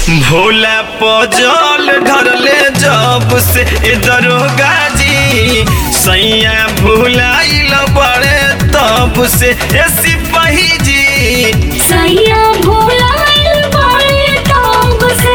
Bhola puzzle ढरले जब से ए दरोगा जी सैया भुलाइल बड़े तब से ए सिपाही जी सैया भुलाइल बड़े तब से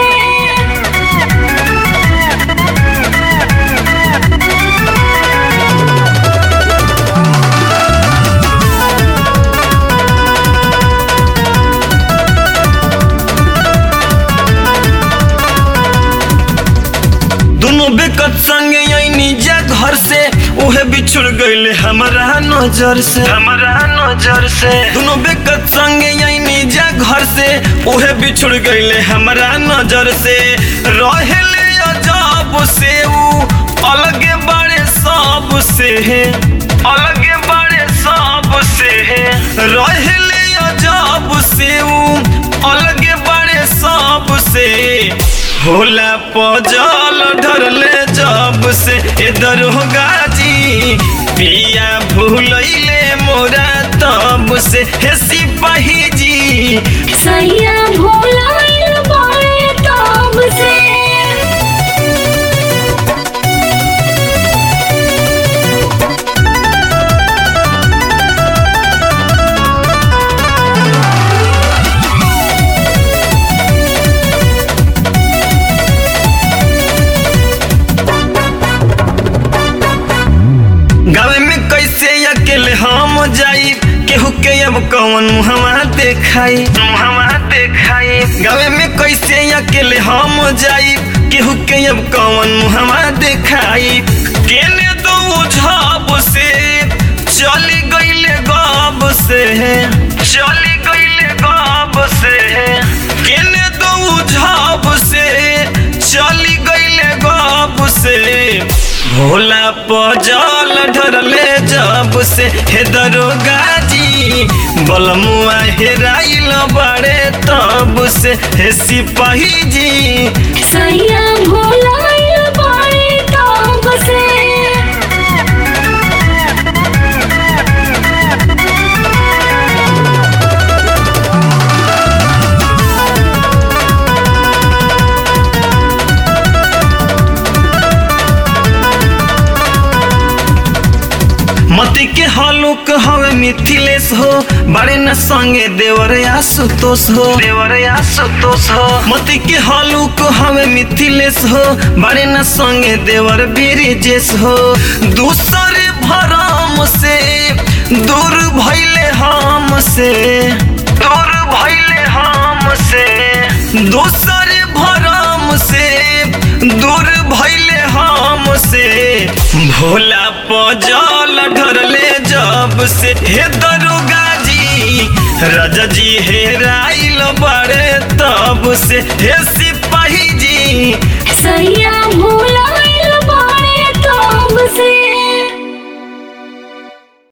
दोनों बेकत संगे आईनी जा घर से उहे बिछुड़ गईले हमारा नजर से हमारा नजर से दोनों बेकत संगे आईनी जा घर से उहे बिछुड़ गईले हमारा नजर से रहेले अजब से ऊ अलगे बड़े सब से अलगे बड़े सब से रहेले अजब से ऊ अलगे बड़े सब से होला पजल ढरले जब से ए दरोगा जी पिया भूलैले मोरा तब से हे सिपाही जी सैया भुलाइल बड़े तब से गावे में कैसे अकेले हम जाई केहू के अब कौन मुहवा देखाई मुहवा देखाई गावे में कैसे अकेले हम जाई केहू के अब कौन मुहवा देखाई केने दो झब से चली गईले गब से चली गईले गब से केने दो झब से चली गईले गब से भोला पजल ढरले जब से हे दरोगा जी बलमुआ हेराइल बड़े तब से हे सिपाही जी सैया भुलाइल बड़े तब से मती के हलुक हवे मिथिलेश हो बड़े न संगे देवर आशुतोष हो देवर आशुतोष हो मती के हलुक हवे मिथिलेश हो बड़े न संगे देवर बीरजेश हो दूसरे भरम से दूर भइले हम से दूर भइले हम से दूसरे भरम से दूर भइले हम से भोला पजल ढरले जब से हे दरोगा जी राजा जी हेराइल बड़े तब से हे सिपाही जी सैया भुलाइल